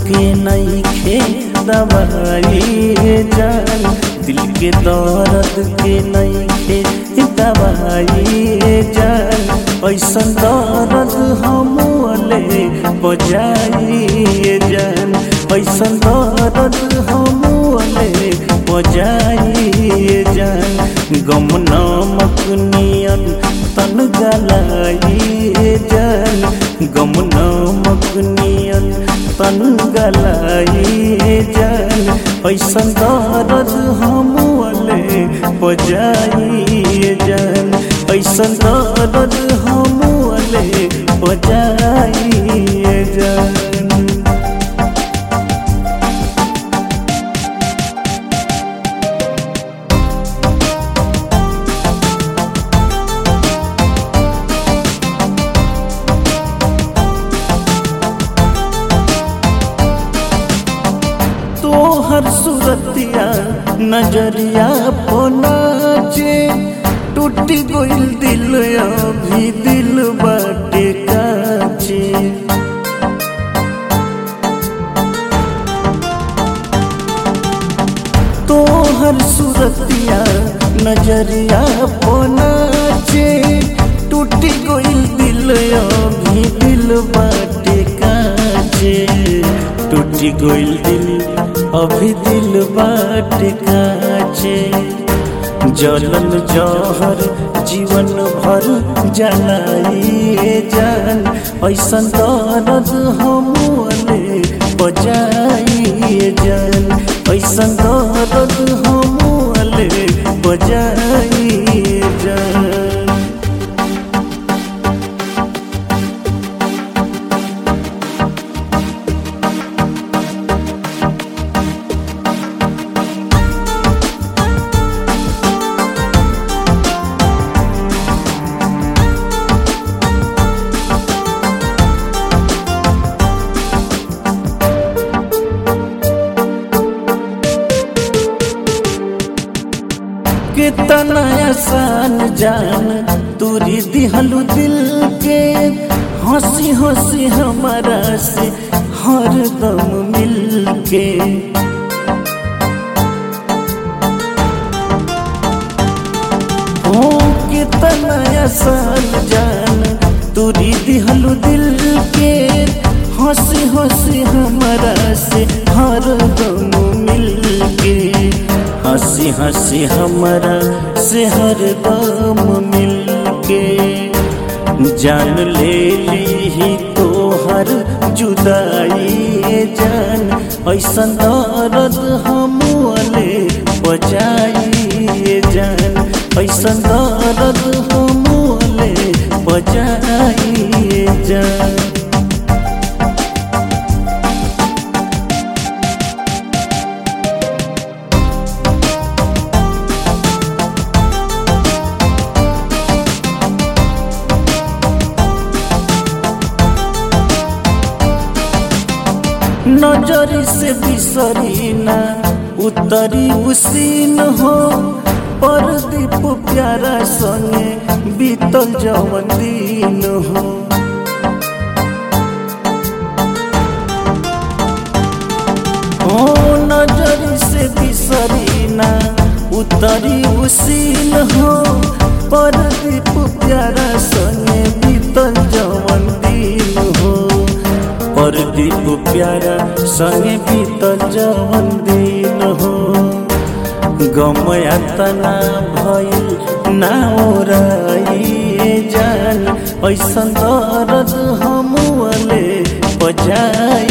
के नहीं खे दवाई जान दिल के दर्द के नहीं खे दवाई जान ऐसा दर्द हम ले बजाई जान ऐसा दर्द हम ले बजाई जान गम नामक नियन तन गलाई जान गम नामक नियन तन गलाई जान ऐसा दर्द हम ले बजाई जान ऐसा दर्द हम ले बजाई जान तोहर सूरतिया नजरिया पोनाचे टूट गइल दिल अभी दिल बाटे काचे तोहर सूरतिया नजरिया पोनाचे टूट गइल दिल अभी दिल बाटे काचे टूट गइल दिल अभी दिल बाट काचे जलन जहर जीवन भर जलाइए जान ऐसा दर्द हम ले बजाइए जान ऐसा दर्द हम ले बजाइए जान कितना आसान जान तूरी दिहलू दिल के हंसी हंसी हमारा से हर दम मिल के ओ कितना आसान जान तूरी दिहलू दिल के हंसी हंसी हमारा से हर दम मिल के हंसी हंसी हमारा से हर दम मिल के जान ले ली तो हर जुदाई जान ऐसा दर्द हम ले बजाई जान ऐसा दर्द हम ले बजाई जान नजर से बिसरी ना उतरी उसीन हो परदीप प्यारा संगे बीतल जवन दिन हो ओ नजर से बिसरी ना उतरी उसीन हो परदीप प्यारा संगे बीतल जवन दिन हो परदीप प्यारा संगे बीतल जवन दिन हो गमया तना भइल ना ओराई जान ऐसा दर्द हम ले बजाई